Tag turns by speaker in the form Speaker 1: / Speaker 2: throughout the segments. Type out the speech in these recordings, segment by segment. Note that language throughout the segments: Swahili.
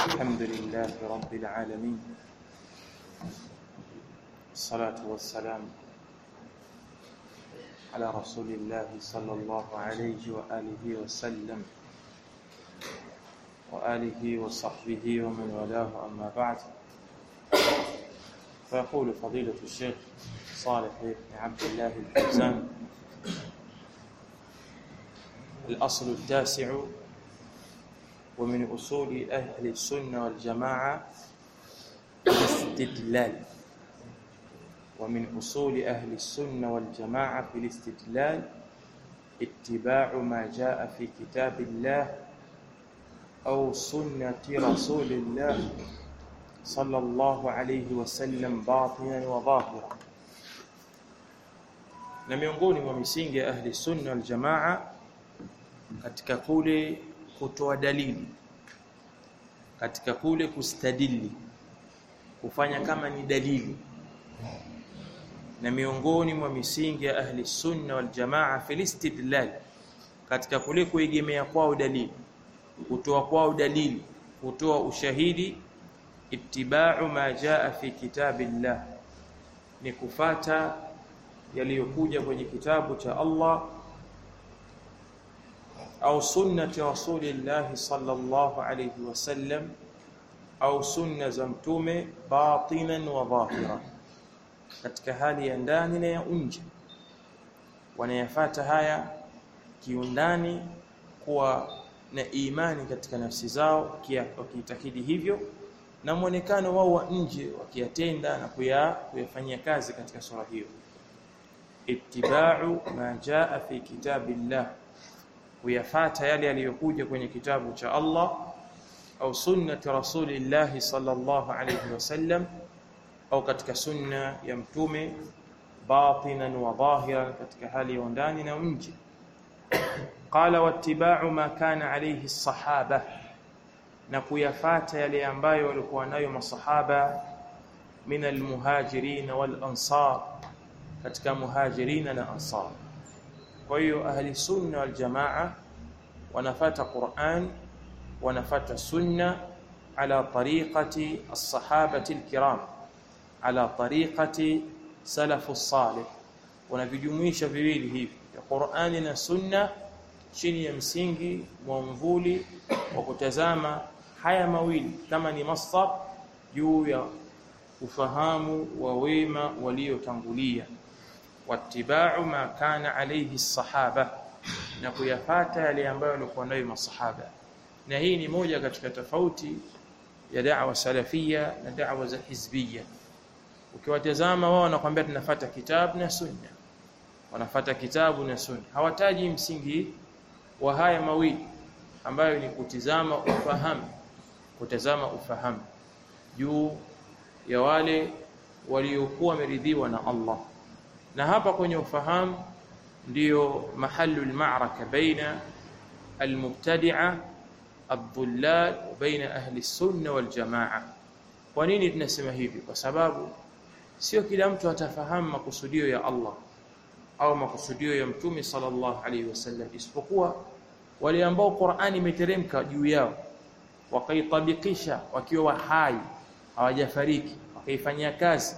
Speaker 1: الحمد لله رب العالمين الصلاة والسلام على رسول الله صلى الله عليه وآله وسلم وآله وصحبه ومن والاه أما بعد فيقول فضيلة الشيخ صالح بن عبد الله الفوزان الأصل التاسع ومن أصول أهل السنة والجماعة الاستدلال ومن أصول أهل السنة والجماعة في الاستدلال اتباع ما جاء في كتاب الله أو سنة رسول الله صلى الله عليه وسلم باطنا وظاهرا na miongoni mwa misingi ya ahli sunna wal jamaa katika kule kutoa dalili katika kule kustadili kufanya kama ni dalili na miongoni mwa misingi ya ahli sunna wal jamaa fil istidlal katika kule kuegemea kwao dalili kutoa kwao dalili kutoa ushahidi ittiba'u ma jaa fi kitabillah ni kufata yaliyokuja kwenye kitabu cha Allah au sunnati rasulillah sallallahu alayhi wasallam au sunna za mtume batinan wa dhahira katika hali ya ndani na ya nje wanayafata haya kiundani kuwa na imani katika nafsi zao wakiitakidi hivyo na mwonekano wao wa nje wakiyatenda na kuyafanyia kazi katika sura hiyo ittiba'u ma jaa fi kitabillah kuyafata yale yaliyokuja kwenye kitabu cha Allah au sunnati rasulillah sallallahu alayhi wasallam au katika sunna ya mtume batinan wa dhahiran katika hali ya ndani na nje qala wattiba'u ma kana alayhi as-sahaba na kuyafata yale ambayo walikuwa nayo masahaba min al-muhajirin wal ansar katika muhajirina na ansar kwa hiyo ahli sunna wal jamaa wanafata Qur'an wanafata sunna ala tariqati as-sahabati al-kiram ala tariqati salafu salih wanavijumuisha viwili hivi ya Qur'ani na sunna chini ya msingi mwamvuli wa kutazama haya mawili kama ni masdar juu ya ufahamu wa wema waliotangulia wattiba'u ma kana alayhi as-sahaba na kuyafata yale ambayo walikuwa nayo masahaba na hii ni moja katika tofauti ya da'wa salafia na da'wa za hizbia ukiwatazama wao wanakuambia tunafata kitabu na sunna wanafata kitabu na sunna hawataji msingi wa haya mawili ambayo ni kutizama ufahamu kutazama ufahamu juu ya wale waliokuwa wameridhiwa na Allah na hapa kwenye ufahamu ndiyo mahalu almaraka baina almubtadi'a الضلال وبين أهل السنة والجماعة kwa nini tunasema hivi kwa sababu sio kila mtu atafahamu makusudio ya Allah au makusudio ya mtume sallallahu alaihi wasallam isipokuwa wale ambao Qur'ani imeteremka juu yao wakaitabikisha wakiwa hai hawajafariki wakaifanyia kazi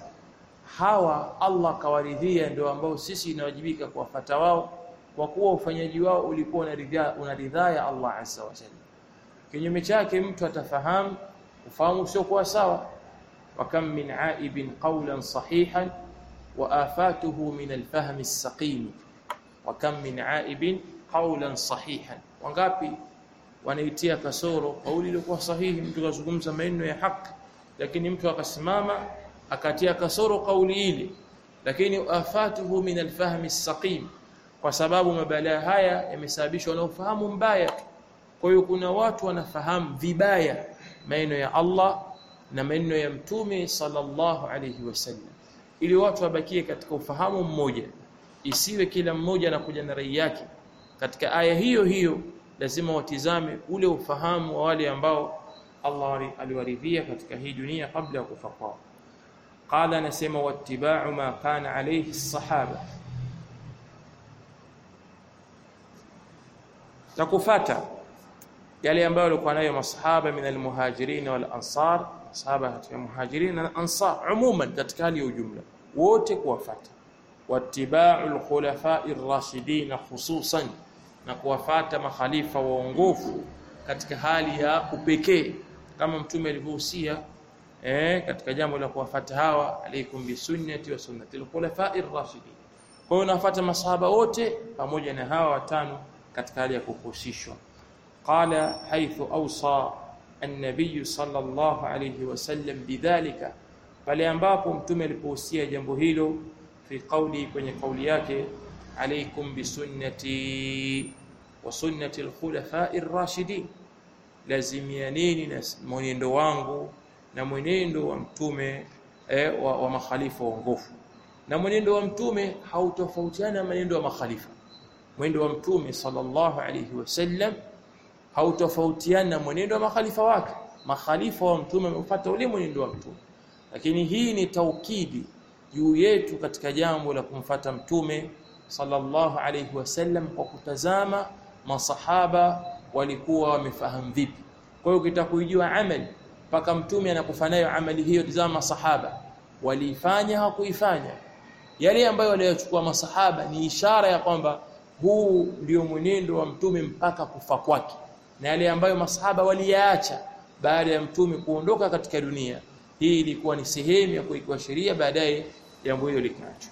Speaker 1: hawa Allah kawaridhia ndio ambao sisi inawajibika kuwafata wao kwa kuwa ufanyaji wao ulikuwa unaridhia unaridhaa ya Allah azza wa jalla kinyume chake mtu atafahamu ufahamu sio kwa sawa وكم من عائب قولا صحيحا وآفاته من الفهم السقيم وكم من عائب قولا صحيحا wangapi wanaitia kasoro kauli iliyokuwa sahihi mtu kazungumza maneno ya haki lakini mtu akasimama akatia kasoro kauli ile lakini afatuhu min alfahmi saqim kwa sababu mabalaa haya yamesababishwa na ufahamu mbaya kwa hiyo kuna watu wanafahamu vibaya maneno ya Allah na maneno ya mtume sallallahu alayhi wasallam ili watu wabakie katika ufahamu mmoja isiwe kila mmoja anakuja na rai yake katika aya hiyo hiyo lazima watizame ule ufahamu wa wale ambao Allah aliwaridhia katika hii dunia kabla ya kufa kwao qala nasema wattiba'u ma kana alayhi as-sahaba na kufata yale ambayo walikuwa nayo masahaba min almuhajirin wal ansar masahaba katika muhajirin na ansar umuman katika hali ya ujumla wote kuwafata wattiba'u alkhulafa'i ar-rashidin khususan na kuwafata makhalifa waongofu katika hali ya upekee kama mtume alivyohusia eh katika jambo la kuwafata hawa alaikum bisunnati wa sunnati alkhulafa'i ar-rashidin kwa hiyo nafuata masahaba wote pamoja na hawa watano katika hali ya kuhusishwa qala haythu awsa an-nabiy sallallahu alayhi wasallam bidhalika pale ambapo mtume alipohusia jambo hilo fi qawli kwenye kauli yake alaykum bisunnati wa sunnati al-khulafa'i ar-rashidin lazimianeni na mwenendo wangu na mwenendo wa mtume eh, wa, wa makhalifa waongofu na mwenendo wa mtume hautofautiana na mwenendo wa makhalifa mwenendo wa mtume sallallahu alayhi wasallam hautofautiana na mwenendo wa makhalifa wake makhalifa wa mtume wamefuata ule mwenendo wa mtume lakini hii ni taukidi juu yetu katika jambo la kumfata mtume sallallahu alayhi wasallam kwa kutazama masahaba walikuwa wamefahamu vipi kwa hiyo ukitaka kujua amali mpaka mtume anakufa nayo amali hiyo tazama masahaba waliifanya hakuifanya yale ambayo waliochukua masahaba ni ishara ya kwamba huu ndio mwenendo wa mtume mpaka kufa kwake na yale ambayo masahaba waliyaacha baada ya mtume kuondoka katika dunia hii ilikuwa ni sehemu ya kuikiwa sheria baadaye jambo hilo likaachwa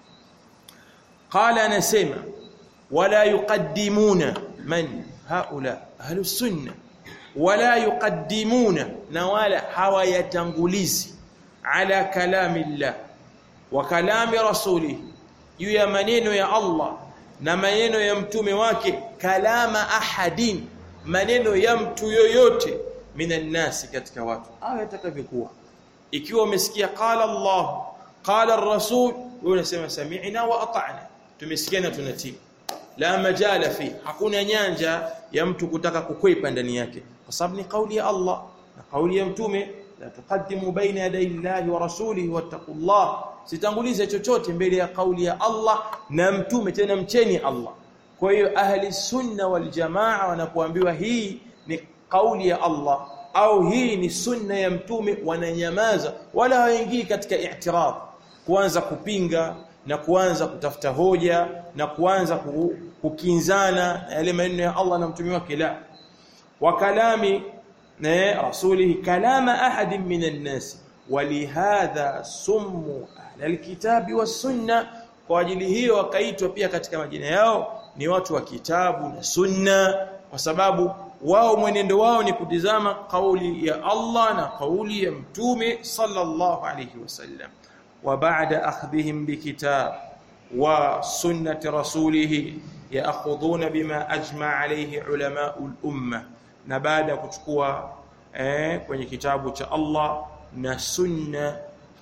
Speaker 1: qala anasema wala yuqaddimuna man haula ahlus sunna wala yuqaddimuna na wala hawayatangulizi ala kalami llah wa kalami rasulih juu ya maneno ya Allah na maneno ya mtume wake kalama ahadin maneno ya mtu yoyote minan nasi katika watu au yatakavyokuwa ikiwa umesikia qala Allah qala ar-rasul wewe unasema sami'na wa ata'na tumesikia na tunatii la majala fi hakuna nyanja ya mtu kutaka kukwepa ndani yake kwa sababu ni kauli ya Allah na kauli ya mtume la tuqaddimu baina yaday Allahi wa rasulihi wattaqullah sitangulize chochote mbele ya kauli ya Allah na mtume tena mcheni Allah kwa hiyo ahli sunna wal jamaa wanapoambiwa hii ni kauli ya Allah au hii ni sunna ya mtume wananyamaza wala hawaingii katika i'tirad kuanza kupinga na kuanza kutafuta hoja na kuanza kukinzana na yale maneno ya Allah na mtume wake la wa kalami na rasulihi kalama ahadin minan nas walihadha summu ahli alkitabi was-sunna kwa ajili hiyo wakaitwa pia katika majina yao ni watu wa kitabu na sunna kwa sababu wao mwenendo wao ni kutizama kauli ya Allah na kauli ya mtume sallallahu alayhi wasallam wa ba'da akhdhihim bikitab wa sunnati rasulih ya'khudhuna bima ajma alayhi ulama al-umma na baada ya kuchukua eh, kwenye kitabu cha Allah na sunna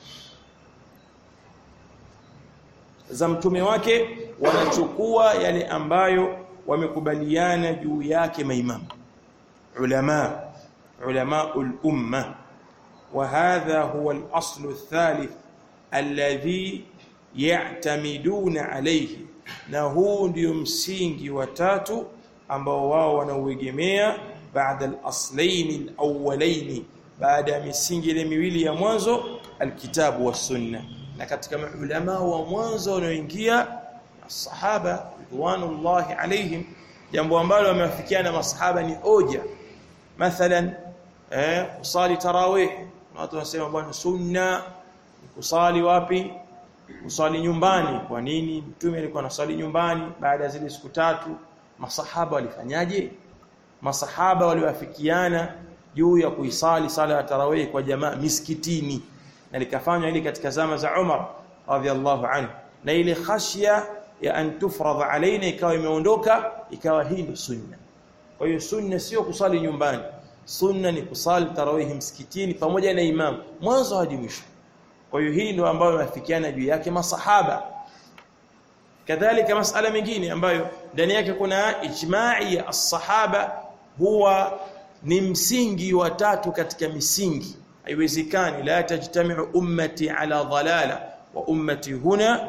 Speaker 1: za mtume wake wanachukua yale ambayo wamekubaliana juu yake maimamu ulama ulama al-umma وهذا هو الأصل الثالث الذي يعتمدون عليه na huu ndio msingi wa tatu ambao wao wanauegemea baada al-aslain al-awwalain baada ya misingi ile miwili ya mwanzo alkitabu was sunna na katika maulama wa mwanzo wanaoingia sahaba ridwanullahi alaihim jambo ambalo wamewafikiana masahaba ni hoja mathalan eh kusali tarawih watu wanasema bwana sunna kusali wapi kusali nyumbani kwa nini mtume alikuwa anasali nyumbani baada ya zile siku tatu masahaba walifanyaje masahaba waliwafikiana juu ya kuisali sala ya tarawih kwa jamaa miskitini na likafanywa ili katika zama za Umar radhiallahu anhu na ile khashya ya an tufradha alaina ikawa imeondoka ikawa hii ndio sunna kwa hiyo sunna sio kusali nyumbani sunna ni kusali tarawih msikitini pamoja na imam mwanzo hadi mwisho kwa hiyo hii ndio ambayo wafikiana juu yake masahaba kadhalika masala mengine ambayo ndani yake kuna ijma'i ya as-sahaba huwa ni msingi wa tatu katika misingi haiwezekani la tajtami'u ummati ala dhalala wa ummati huna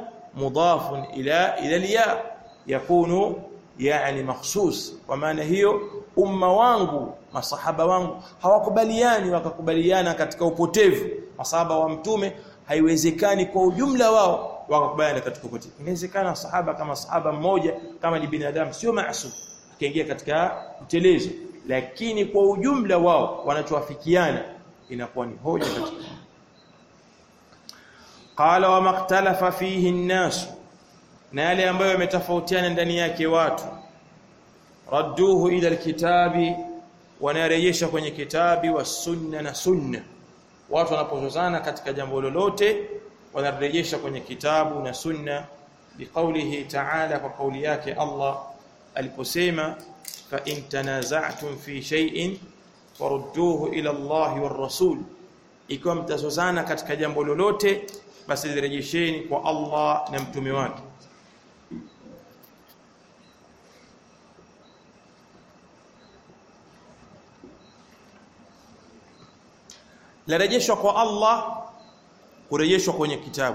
Speaker 1: mudafun ila ila liya yakunu yani makhsus kwa maana hiyo umma wangu masahaba wangu hawakubaliani wakakubaliana katika upotevu masahaba wa mtume haiwezekani kwa ujumla wao wakakubaliana katika upotevu inawezekana sahaba kama sahaba mmoja kama ni binadamu sio maasum akaingia katika utelezo lakini kwa ujumla wao wanachoafikiana inakuwa ni hoja katika qala wa maktalafa fihi an-nas na yale ambayo yametofautiana ndani yake watu radduhu ila alkitabi wanarejesha kwenye kitabi wa sunna na sunna watu wanapozozana katika jambo lolote wanarejesha kwenye kitabu na sunna biqaulihi ta'ala kwa kauli yake Allah aliposema fa in tanaza'tum fi shay'in farudduhu ila Allah war rasul ikiwa mtazozana katika jambo lolote basi lirejesheni kwa Allah na mtume wake larejeshwa kwa Allah kurejeshwa kwenye kitabu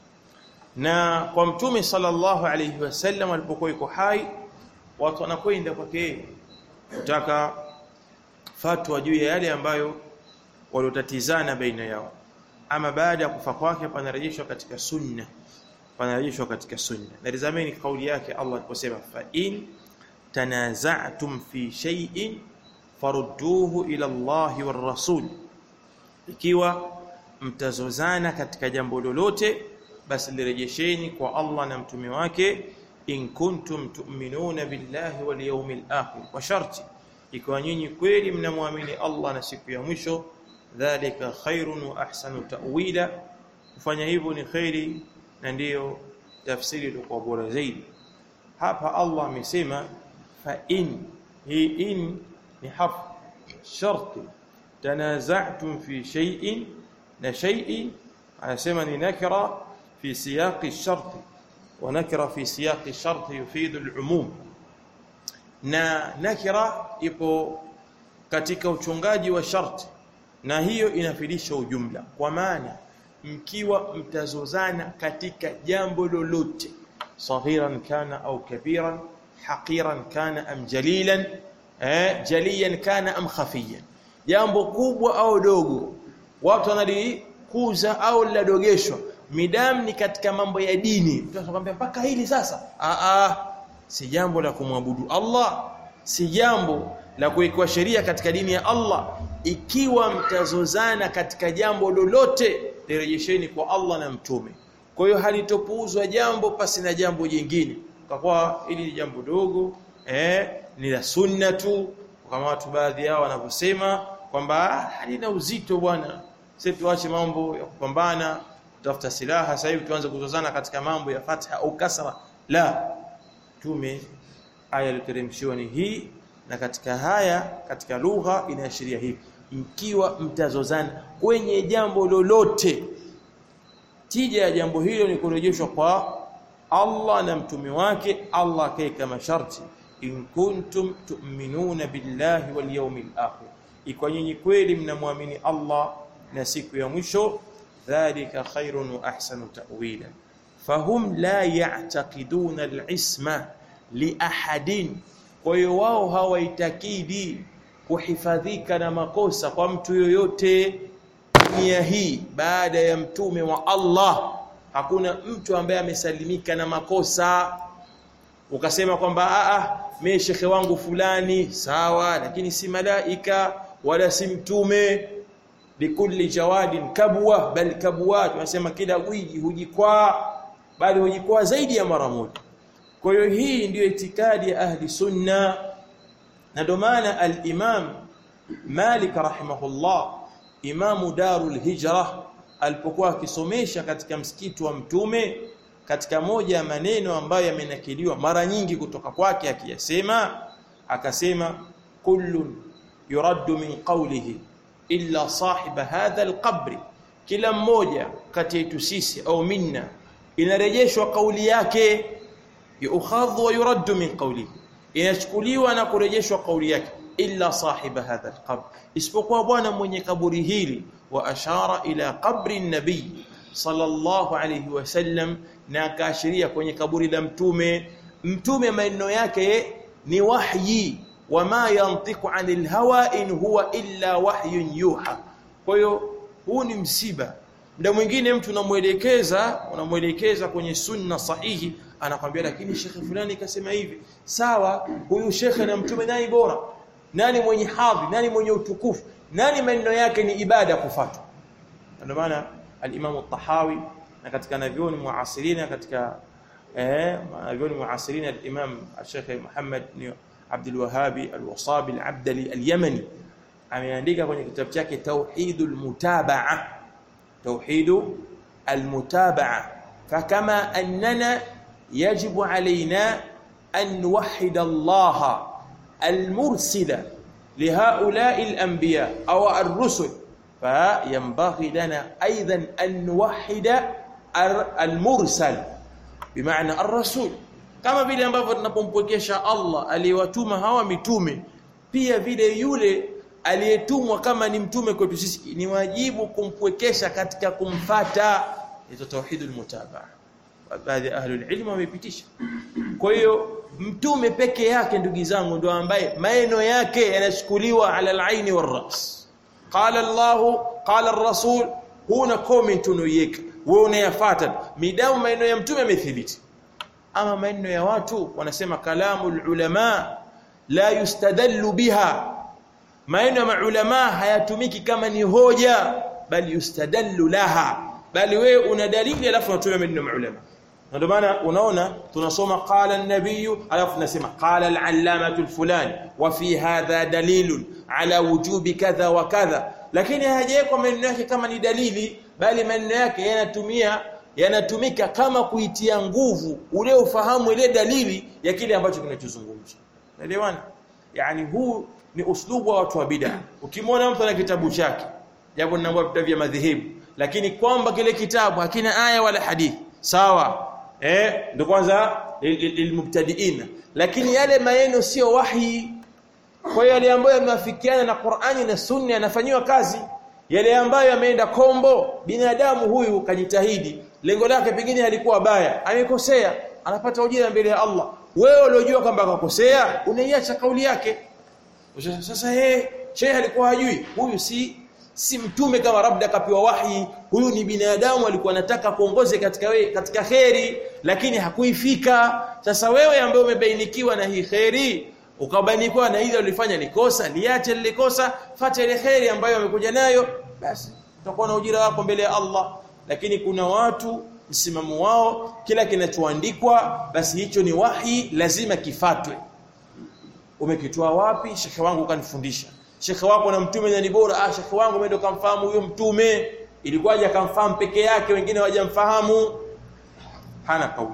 Speaker 1: na kwa mtume sallallahu alayhi wasallam alipokuwa yuko hai watu wanakwenda kwake kutaka fatwa juu ya yale ambayo waliotatizana baina yao ama baada ya kufa kwake panarejeshwa katika sunna panarejeshwa katika sunna na tazameni kauli yake Allah aliposema fa in tanaza'tum fi shay'in farudduhu ila Allah war rasul ikiwa mtazozana katika jambo lolote basi lirejesheni kwa Allah na mtume wake in kuntum tu'minuna billahi wal yawmil akhir kwa sharti ikiwa nyinyi kweli mnamwamini Allah na siku ya mwisho dhalika khairun wa ahsanu ta'wila kufanya hivyo ni khairi na ndiyo tafsiri iliyokuwa bora zaidi hapa Allah amesema fa in hii in ni harf sharti tanaza'tum fi shay'in na shay'in anasema ni nakira fi siyaqi ash-shart wa nakira fi siyaqi ash-shart yufidu al-umum na nakira ipo katika uchungaji wa sharti na hiyo inafidisha ujumla kwa maana mkiwa mtazozana katika jambo lolote saghiran kana au kabiran haqiran kana am jalilan eh jaliyan kana am khafiyan jambo kubwa au dogo watu wanalikuza au linadogeshwa midam ni katika mambo ya dini mtu anakuambia mpaka hili sasa a a si jambo la kumwabudu Allah si jambo la kuwekwa sheria katika dini ya Allah ikiwa mtazozana katika jambo lolote lirejesheni kwa Allah na mtume kwa hiyo halitopuuzwa jambo pasi na jambo jingine kwa kuwa hili ni jambo dogo eh ni la sunna tu kama watu baadhi yao wanavyosema kwamba halina uzito bwana sisi tuache mambo ya kupambana kutafuta silaha sasa hivi tuanze kuzozana katika mambo ya fatha au kasra la tume aya iliyoteremshiwa ni hii na katika haya katika lugha inaashiria hivi mkiwa mtazozana kwenye jambo lolote tija ya jambo hilo ni kurejeshwa kwa Allah na mtume wake Allah akaeka masharti in kuntum tu'minuna billahi wal yawmil akhir ikiwa nyinyi kweli mnamwamini Allah na siku ya mwisho dhalika khairun wa ahsanu ta'wila fahum la ya'taqiduna al-isma li ahadin kwa hiyo wao hawaitakidi kuhifadhika na makosa kwa mtu yoyote dunia hii baada ya mtume wa Allah hakuna mtu ambaye amesalimika na makosa ukasema kwamba a a mimi shekhe wangu fulani sawa lakini si malaika wala si mtume likulli jawadin kabwa bal kabwa tunasema kila gwiji hujikwaa bali hujikwaa zaidi ya mara moja kwa hiyo hii ndiyo itikadi ya ahli sunna na ndio maana al-Imam Malik rahimahullah imamu darul hijra alipokuwa akisomesha katika msikiti wa mtume katika moja ya maneno ambayo yamenakiliwa mara nyingi kutoka kwake akiyasema akasema kullun yuraddu min qawlihi illa sahiba hadha alqabr kila mmoja kati yetu sisi au minna inarejeshwa kauli yake yukhadhu wa yuraddu min qawlihi inachukuliwa na kurejeshwa kauli yake illa sahiba hadha alqabr isipokuwa bwana mwenye kaburi hili wa ashara ila qabri nabii sallallahu alayhi wasallam na akaashiria kwenye kaburi la mtume mtume maneno yake ni wahyi wama yantiqu anil hawa in huwa illa wahyun yuha kwa hiyo huu ni msiba muda mwingine mtu unamwelekeza unamwelekeza kwenye sunna sahihi anakwambia lakini shekhe fulani kasema hivi sawa huyu shekhe na mtume nani bora nani mwenye hadhi nani mwenye utukufu nani maneno yake ni ibada kufuatwa ndio maana al-Imam al-Tahawi na katika navyoni muasirina katika eh navyoni muasirina al-Imam al-Sheikh Muhammad ni Abdul Wahhabi al-Wasabi al-Abdali al-Yamani ameandika kwenye kitabu chake Tauhidul Mutabaa Tauhidu al-Mutabaa fakama annana yajibu alaina an nuwahhid Allah al-mursila لهؤلاء الأنبياء أو الرسل فينبغي لنا أيضا أن نوحد المرسل بمعنى الرسول kama vile ambavyo tunapompwekesha Allah aliyewatuma hawa mitume pia vile yule aliyetumwa kama ni mtume kwetu sisi ni wajibu kumpwekesha katika kumfata hizo tauhidul mutabaa baadhi ya ahlul ilm wamepitisha kwa hiyo mtume peke yake ndugu zangu ndo ambaye maneno yake yanachukuliwa ala al-aini war-ras qala Allah qala ar-rasul huna comment unoiweka wewe unayafuata midamu maneno ya mtume yamethibiti ama maneno ya watu wanasema kalamul ulama la yustadallu biha maneno ya maulama hayatumiki kama ni hoja bali yustadallu laha bali wewe una dalili alafu unatumia maneno ya maulama ndio maana unaona tunasoma qala an-nabiy alafu tunasema qala al-allamatu al-fulani wa fi hadha dalilun ala wujubi kadha wa kadha lakini hajawekwa maneno yake kama ni dalili bali maneno yake yanatumia yanatumika kama kuitia nguvu ule ufahamu ile dalili ya kile ambacho kinachozungumzwa naelewana yani huu ni uslubu wa watu wa bid'a ukimwona mtu ana kitabu chake japo ninaambia vitabu vya madhehebu lakini kwamba kile kitabu hakina aya wala hadithi sawa eh ndio kwanza lilmubtadiina lakini yale maneno sio wahi kwa hiyo yale ambayo yameafikiana na Qur'ani na Sunna yanafanywa kazi yale ambayo yameenda kombo binadamu huyu kajitahidi lengo lake pengine halikuwa baya amekosea anapata ujira mbele ya Allah wewe uliojua kwamba akakosea unaiacha kauli yake sasa yeye shehe alikuwa hajui huyu si si mtume kama labda akapewa wahi huyu ni binadamu alikuwa anataka kuongoze katika we, katika kheri lakini hakuifika sasa wewe ambaye umebainikiwa na hii kheri ukabainikiwa na ile ulifanya ni kosa liache lile kosa fuata ile kheri ambayo amekuja nayo basi utakuwa na ujira wako mbele ya Allah lakini kuna watu msimamo wao kila kinachoandikwa basi hicho ni wahi lazima kifatwe umekitoa wapi shekhe wangu kanifundisha shekhe wako na mtume ni bora ah shekhe wangu mimi ndo kamfahamu huyo mtume ilikuwaje akamfahamu peke yake wengine hawajamfahamu hana kauli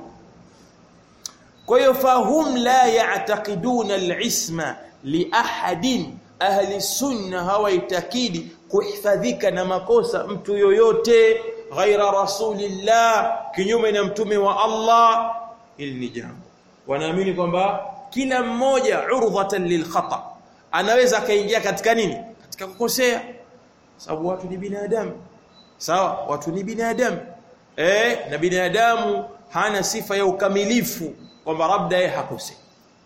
Speaker 1: kwa hiyo fahum la ya'taqiduna al-isma li ahadin ahli sunna hawaitakidi kuhifadhika na makosa mtu yoyote ghaira rasulillah kinyume na mtume wa Allah hili ni jambo wanaamini kwamba kila mmoja urdhatan lilkhata anaweza akaingia katika nini katika kukosea sababu watu ni binadamu sawa watu ni binadamu eh na binadamu hana sifa ya ukamilifu kwamba labda yeye hakosei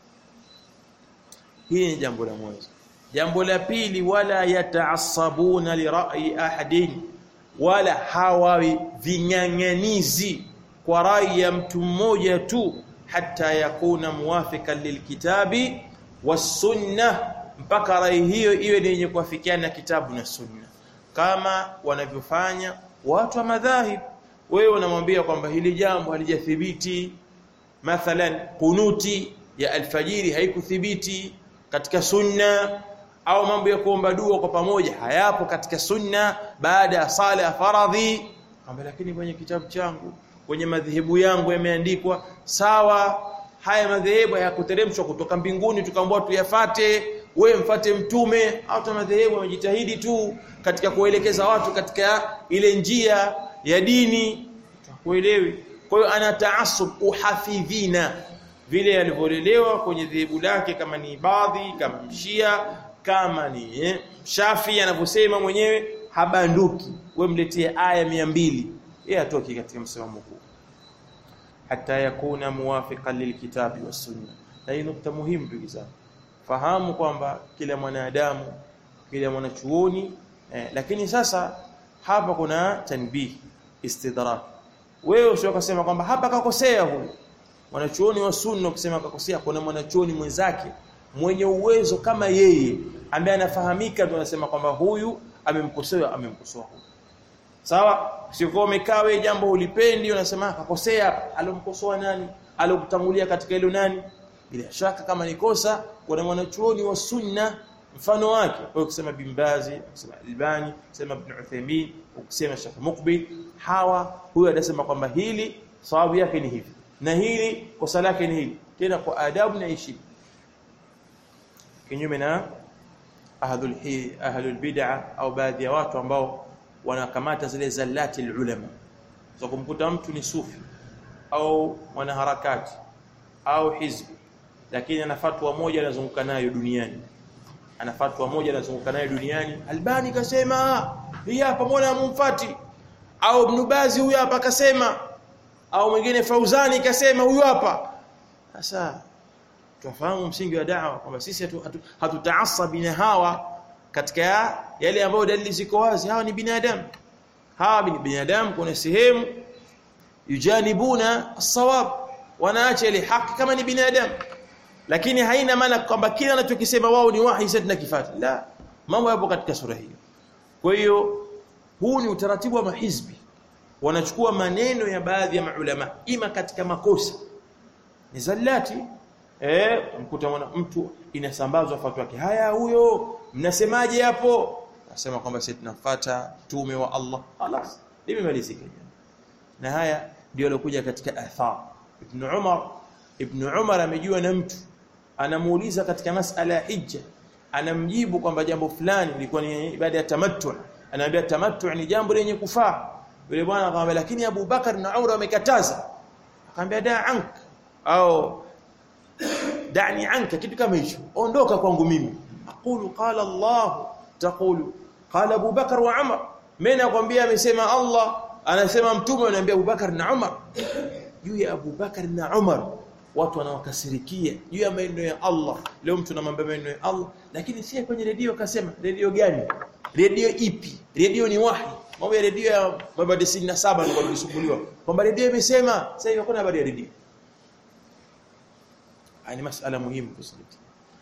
Speaker 1: hili ni jambo la mwanzo jambo la pili wala yataasabuna lira'i ahadin wala hawawi vinyang'anizi kwa rai ya mtu mmoja tu hata yakuna muwafikan lilkitabi wasunna mpaka rai hiyo iwe ni yenye kuafikiana na kitabu na sunna kama wanavyofanya watu wa madhahib wewe unamwambia kwamba hili jambo halijathibiti mathalan kunuti ya alfajiri haikuthibiti katika sunna au mambo ya kuomba dua kwa pamoja hayapo katika sunna baada ya sala ya faradhi kwamba lakini kwenye kitabu changu kwenye madhehebu yangu yameandikwa sawa haya madhehebu hayakuteremshwa kutoka mbinguni tukaambiwa tuyafate wewe mfate mtume au madhehebu wamejitahidi tu katika kuelekeza watu katika ile njia ya dini kuelewi kwa hiyo ana taasub uhafidhina vile alivyolelewa kwenye dhehebu lake kama ni ibadhi kama mshia kama ni eh, shafi anavyosema mwenyewe habanduki we mletee aya mia mbili yeye atoki katika msimamo huu hata yakuna muwafiqan lilkitabi was sunna na hii nukta muhimu ndugu zangu fahamu kwamba kila mwanadamu kila mwanachuoni eh, lakini sasa hapa kuna tanbih istidrak wewe usio kusema kwamba hapa kakosea huyu mwanachuoni wa sunna kusema kakosea kuna mwanachuoni mwenzake mwenye uwezo kama yeye ambaye anafahamika ndio anasema kwamba huyu amemkosoa amemkosoa huyu sawa sio umekaa wewe jambo ulipendi unasema kakosea alomkosoa nani alokutangulia katika hilo nani bila shaka kama ni kosa kuna mwanachuoni wa sunna mfano wake kwa kusema Bimbazi kusema Albani kusema Ibn Uthaymeen kusema Sheikh Muqbil hawa huyo anasema kwamba hili sawabu yake ni hivi na hili kosa lake ni hili tena kwa adabu na heshima kinyume na ahlul hi ahlul bid'a au baadhi ya watu ambao wanakamata zile zallati ulama so kumkuta mtu ni sufi au mwanaharakati au hizbi lakini ana fatwa moja anazunguka nayo duniani ana fatwa moja anazunguka nayo duniani Albani kasema hii hapa mbona mumfati au Ibn Bazi huyu hapa kasema au mwingine Fauzani kasema huyu hapa sasa tufahamu msingi wa da'wa kwamba sisi hatutaasabi na hawa katika yale ambayo dalili ziko wazi hawa ni binadamu hawa ni binadamu kuna sehemu yujanibuna as-sawab wanaacha ile haki kama ni binadamu lakini haina maana kwamba kila anachokisema wao ni wahi sasa tunakifata la mambo yapo katika sura hiyo kwa hiyo huu ni utaratibu wa mahizbi wanachukua maneno ya baadhi ya maulama ima katika makosa ni zallati eh mkuta mwana mtu inasambazwa fatwa yake haya huyo mnasemaje hapo nasema kwamba sisi tunafuata tume wa Allah خلاص limemalizika na haya ndio alokuja katika athar ibn Umar ibn Umar amejua na mtu anamuuliza katika masala ya hija anamjibu kwamba jambo fulani lilikuwa ni ibada ya tamattu anaambia tamattu ni jambo lenye kufaa yule bwana akamwambia lakini Abu Bakar na Umar wamekataza akamwambia da ank au dani anka kitu kama hicho ondoka kwangu mimi aqulu qala Allah taqulu qala Abu Bakar wa Umar mimi nakwambia amesema Allah anasema mtume ananiambia Abu Bakar na Umar juu ya Abu Bakar na Umar watu wanawakasirikia juu ya maneno ya Allah leo mtu anamwambia maneno ya Allah lakini si kwenye redio kasema redio gani redio ipi redio ni wahi mambo ya redio ya baba 97 ndio tulisumbuliwa kwamba redio imesema sasa hivi hakuna habari ya redio ni masala muhimu kuzingatia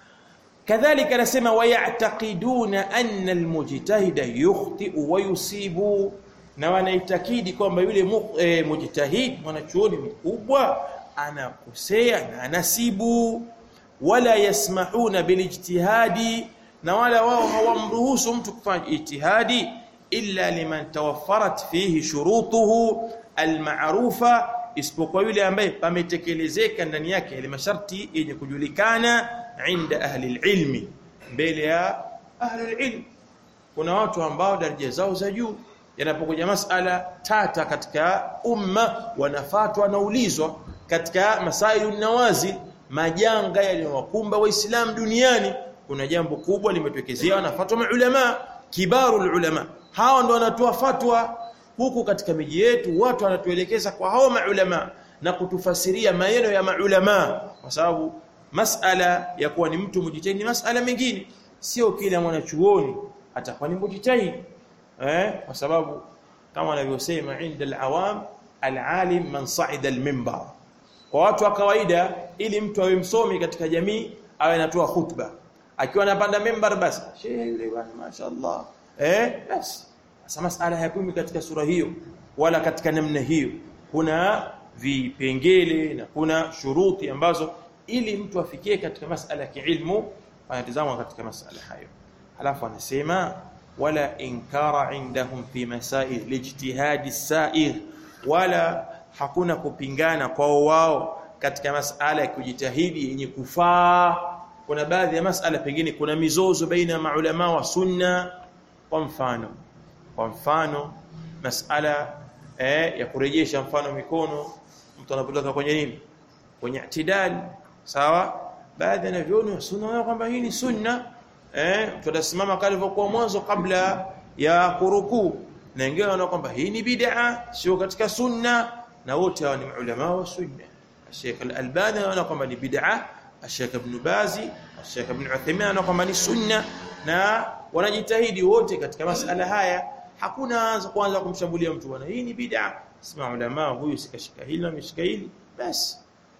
Speaker 1: kadhalika anasema wayataqiduna anna almujtahida yukhti'u wa yusibu na wanaitakidi kwamba yule e, mujtahid mwanachuoni mkubwa anakosea na anasibu wala yasmahuna bilijtihadi na wala wao hawamruhusu mtu kufanya ijtihadi illa liman tawaffarat fihi shurutuhu alma'rufa isipokuwa yule ambaye pametekelezeka ndani yake yale masharti yenye kujulikana inda ahli ilmi mbele ya ahli ilm kuna watu ambao daraja zao za juu yanapokuja masala tata katika umma wanafatwa naulizwa katika masailu nawazil majanga yaliyowakumba waislamu duniani kuna jambo kubwa limetokezea wanafatwa maulama kibaru ulama hawa ndio wanatoa fatwa huku katika miji yetu watu wanatuelekeza kwa hao maulama na kutufasiria maneno ya maulama kwa sababu masala ya kuwa ni mtu mujitahidi ni masala mengine sio kila mwanachuoni atakuwa ni mujitahidi eh kwa sababu kama wanavyosema inda alawam alalim man sa'ida alminbar kwa watu wa kawaida ili mtu awe msomi katika jamii awe anatoa khutba akiwa anapanda mimbar basi shehe yule bwana mashaallah eh basi sasa masala hayakumi katika sura hiyo wala katika namna hiyo kuna vipengele na kuna shuruti ambazo ili mtu afikie katika masala ya kiilmu anatazama katika masala hayo halafu anasema wala inkara indahum fi masail lijtihadi sair wala hakuna kupingana kwao wao katika masala ya kujitahidi yenye kufaa kuna baadhi ya masala pengine kuna mizozo baina ya maulama wa sunna kwa mfano kwa mfano masala eh, ya kurejesha mfano mikono mtu anapotoka kwenye nini kwenye itidal sawa baadhi ya vyoni wa sunna wao kwamba hii ni sunna eh tutasimama kalivyokuwa mwanzo kabla ya kurukuu na wengine wanaona kwamba hii ni bid'a sio katika sunna na wote hawa ni ulama wa sunna Sheikh Al-Albani anaona kwamba ni bid'a Sheikh Ibn Bazi Sheikh Ibn Uthaymeen anaona kwamba ni sunna na wanajitahidi wote katika masala haya hakuna anza kwanza kumshambulia mtu bwana hii ni bid'a sema ulama huyu sikashika hili na ameshika hili basi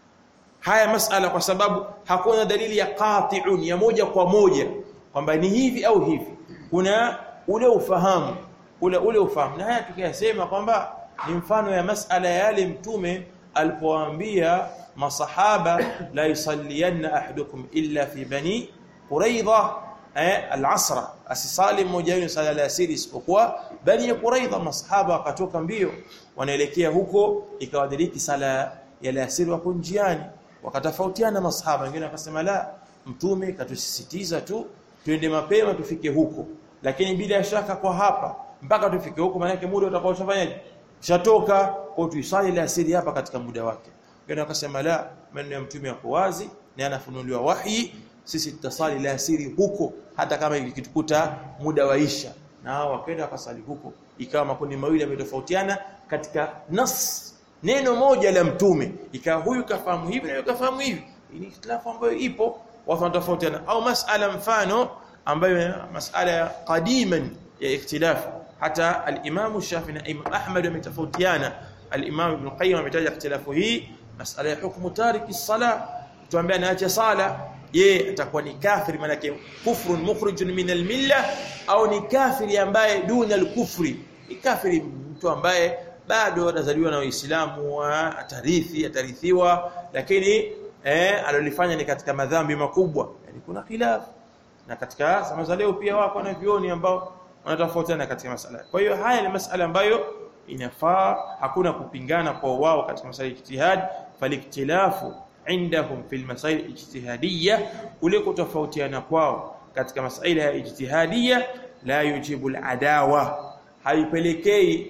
Speaker 1: haya masala kwa sababu hakuna dalili ya qati'un ya moja kwa moja kwamba ni hivi au hivi kuna ule ufahamu ule ule ufahamu na haya tukiyasema kwamba ni mfano ya masala yale mtume alipowaambia masahaba la yusalliyanna ahadukum illa fi bani quraidha eh, al-asra asisali mmoja wenu sala la asiri isipokuwa bani quraidha masahaba wakatoka mbio wanaelekea huko ikawadiriki sala ya alasiri wako njiani wakatofautiana masahaba wengine wakasema la mtume katusisitiza tu twende mapema tufike huko lakini bila shaka kwa hapa mpaka tufike huko maana yake muda utakao ushafanyaje ushatoka kwa tuisali la asiri hapa katika muda wake wengine wakasema la maneno ya mtume yako wazi na anafunuliwa wahi sisi tutasali la asiri huko hata kama ikitukuta muda waisha na hao wakaenda wakasali huko ikawa makundi mawili yametofautiana katika nas neno moja la mtume ikawa huyu kafahamu hivi na huyu kafahamu hivi ni ikhtilafu ambayo ipo watu wanatofautiana au masala mfano ambayo masala ya qadiman ya ikhtilafu hata al-Imam Shafi na Imam Ahmad wametofautiana al-Imam Ibn Qayyim ametaja ikhtilafu hii masala ya hukumu tariki sala tuambia anaacha sala je atakuwa ni kafiri maana yake kufrun mukhrijun min al-milla au ni kafiri ambaye duna al-kufri ni kafiri mtu ambaye bado anazaliwa na Uislamu atarithi atarithiwa lakini eh alilofanya ni katika madhambi makubwa yani kuna khilaf na katika zama za leo pia wako na vioni ambao wanatofautiana katika masala kwa hiyo haya ni masala ambayo inafaa hakuna kupingana kwa wao katika masala ya ijtihad faliktilafu indahum fil masail ijtihadiyya ule kutofautiana kwao katika masaila ya ijtihadiyya la yujibu al-adawa haipelekei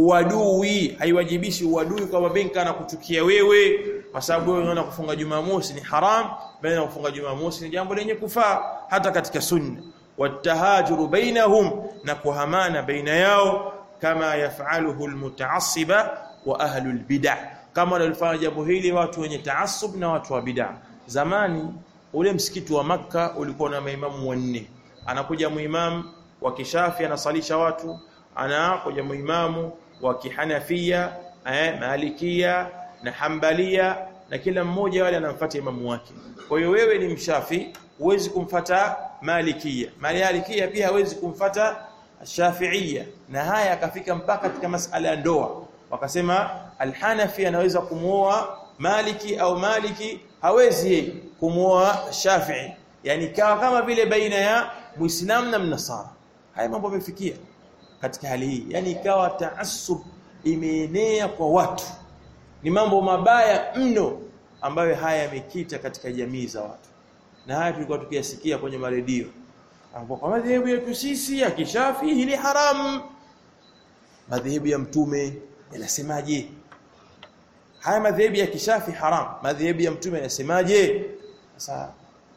Speaker 1: uadui haiwajibishi uadui kama benka na kuchukia wewe kwa sababu wewe unaona kufunga Jumamosi ni haram bali kufunga Jumamosi ni jambo lenye kufaa hata katika sunna watahajuru bainahum na kuhamana baina yao kama yafaluhu almutaassiba wa ahlu albid'ah kama walifanya jambo hili watu wenye taassub na watu wa bid'ah zamani ule msikiti wa maka ulikuwa na maimamu wanne anakuja muimamu wa kishafi anasalisha watu anakuja muimamu wa kihanafia eh, malikia na hambalia na kila mmoja wale anamfuata imamu wake kwa hiyo wewe ni mshafi huwezi kumfata malikia malikia pia hawezi kumfata shafiia na haya akafika mpaka katika masala ya ndoa wakasema alhanafi anaweza kumuoa maliki au maliki hawezi kumuoa shafii yani kawa kama vile baina ya muislamu na mnasara haya mambo yamefikia katika hali hii yani ikawa taassub imeenea kwa watu ni mambo mabaya mno ambayo haya yamekita katika jamii za watu na haya tulikuwa tukiyasikia kwenye maredio ambapo kwa madhehebu yetu sisi ya kishafi hili haram madhehebu ya mtume yanasemaje haya madhehebu ya kishafi haram madhehebu ya mtume yanasemaje sasa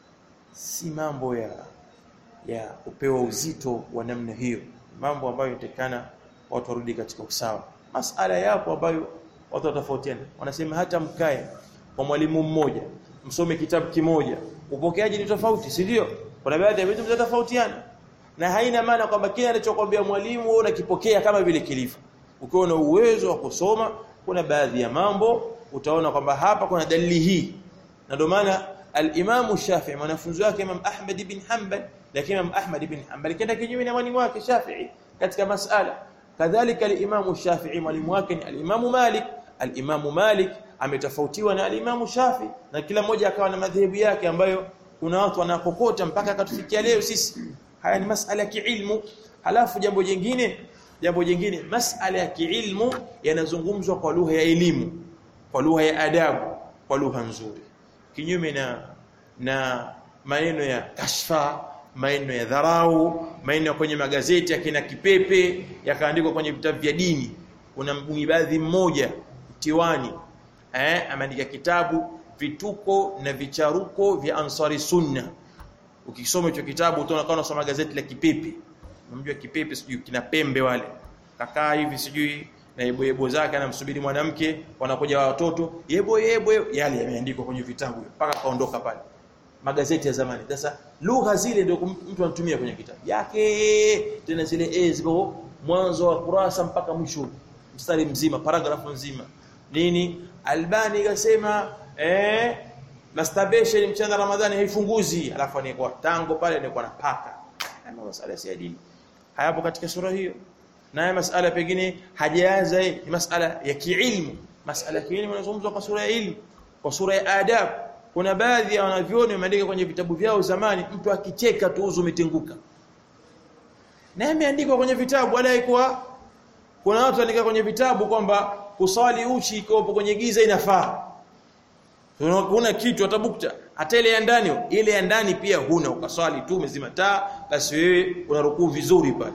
Speaker 1: si mambo ya ya kupewa uzito wa namna hiyo mambo ambayo yatakana watu warudi katika usawa masala yapo ambayo watu watofautiana wanasema hata mkae kwa mwalimu mmoja msome kitabu kimoja upokeaji ni tofauti si ndio kuna baadhi ya vitu vinatofautiana na haina maana kwamba kile anachokwambia mwalimu wewe unakipokea kama vile kilivyo ukiwa na uwezo wa kusoma kuna baadhi ya mambo utaona kwamba hapa kuna dalili hii na ndio maana al-Imam Shafi'i mwanafunzi wake Imam Ahmad ibn Hanbal lakini Imam Ahmad ibn Hanbal kenda kinyume na mwalimu wake Shafi'i katika masala kadhalika al-Imam Shafi'i mwalimu wake ni al-Imam Malik al-Imam Malik ametofautiwa na al-Imam Shafi na kila mmoja akawa na madhehebu yake ambayo kuna watu wanakokota mpaka akatufikia leo sisi haya ni masala ya kiilmu halafu jambo jingine jambo jingine masala ya kiilmu yanazungumzwa kwa lugha ya elimu kwa lugha ya adabu kwa lugha nzuri kinyume na na maneno ya kashfa maneno ya dharau maneno kwenye magazeti yakina kipepe yakaandikwa kwenye vitabu vya dini kuna mbadhi mmoja tiwani eh ameandika kitabu vituko na vicharuko vya ansari sunna ukisoma hicho kitabu utaona kama unasoma gazeti la kipepe unamjua kipepe sijui kina pembe wale kakaa hivi sijui na yebo yebo zake anamsubiri mwanamke wanakuja watoto yebo yebo yale yameandikwa kwenye vitabu mpaka kaondoka pale magazeti ya zamani sasa lugha zile ndio mtu anatumia kwenye kitabu yake tena zile e zipo mwanzo wa kurasa mpaka mwisho mstari mzima paragrafu nzima nini albani ikasema eh masturbation mchana ramadhani haifunguzi alafu anakuwa tango pale anakuwa na paka ama masala si ya dini hayapo katika sura hiyo naye masala pengine hajaanza ni masala ya kiilmu masala ya kiilmu inazungumzwa kwa sura ya ilmu kwa sura ya adab kuna baadhi ya wanavyoni wameandika kwenye vitabu vyao zamani mtu akicheka tu uzu umetenguka na imeandikwa kwenye vitabu wala haikuwa kuna watu wanaandika kwenye vitabu kwamba kusali uchi iko kwenye giza inafaa kuna kitu atabukta hata ile ya ndani ile ya ndani pia huna ukaswali tu umezima taa basi wewe una rukuu vizuri pale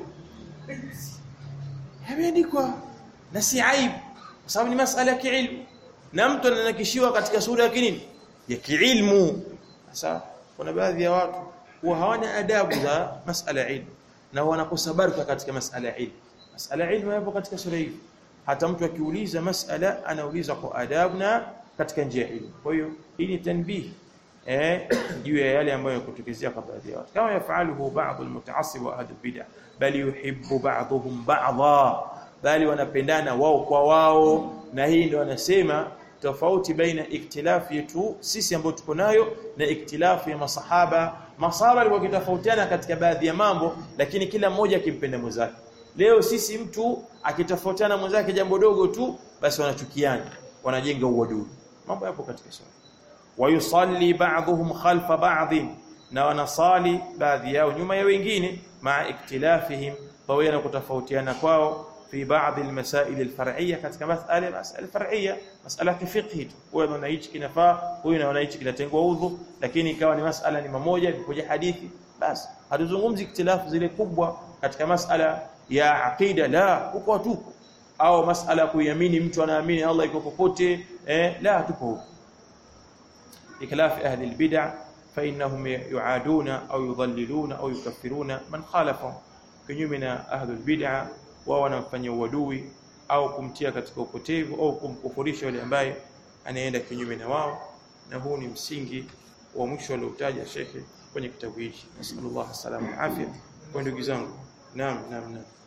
Speaker 1: yameandikwa na si aibu kwa sababu ni masala ya kiilmu na mtu ananakishiwa katika sura ya kinini ya kiilmu sasa kuna baadhi ya watu huwa hawana adabu za masala ya ilmu na wanakosa baraka katika masala ya ilmu masala ya ilmu yapo katika sura hii hata mtu akiuliza masala anauliza kwa adabu na katika njia ya ilmu kwa hiyo hii ni tanbih eh juu ya yale ambayo yakutokezea kwa baadhi ya watu kama yafaluhu baadhi almutaassib wa ahli bid'ah bali yuhibbu ba'dhum ba'dha bali wanapendana wao kwa wao na hii ndio wanasema tofauti baina iktilafu yetu sisi ambao tuko nayo na iktilafu ya masahaba masahaba walikuwa kitofautiana katika baadhi ya mambo lakini kila mmoja akimpenda mwenzake leo sisi mtu akitofautiana mwenzake jambo dogo tu basi wanachukiana wanajenga uadui mambo yapo katika sura wayusalli ba'dhum khalfa ba'd na wanasali baadhi yao nyuma ya wengine maa iktilafihim pamoja na kutofautiana kwao في بعض المسائل الفرعيه katika masala masala far'iyya masala ya fiqh huyo anaona hichi kinafaa huyo anaona hichi kinatengwa udhu lakini ikawa ni masala ni mamoja ikoja hadithi basi hatuzungumzi ikhtilafu zile kubwa katika masala ya aqida la huko tuko au masala kuiamini mtu anaamini Allah iko popote eh la tupo huko ikhtilaf ahli albid'ah fa innahum yu'aduna au yudhalliluna au yukaffiruna man khalafahum kinyume na ahli albid'ah wao wanamfanyia uadui au kumtia katika upotevu au kumkufurisha yule ambaye anaenda kinyume na wao na huu ni msingi wa mwisho aliotaja shekhe kwenye kitabu hiki nasallallahu alaihi wasallam afya kwa ndugu zangu naam naam naam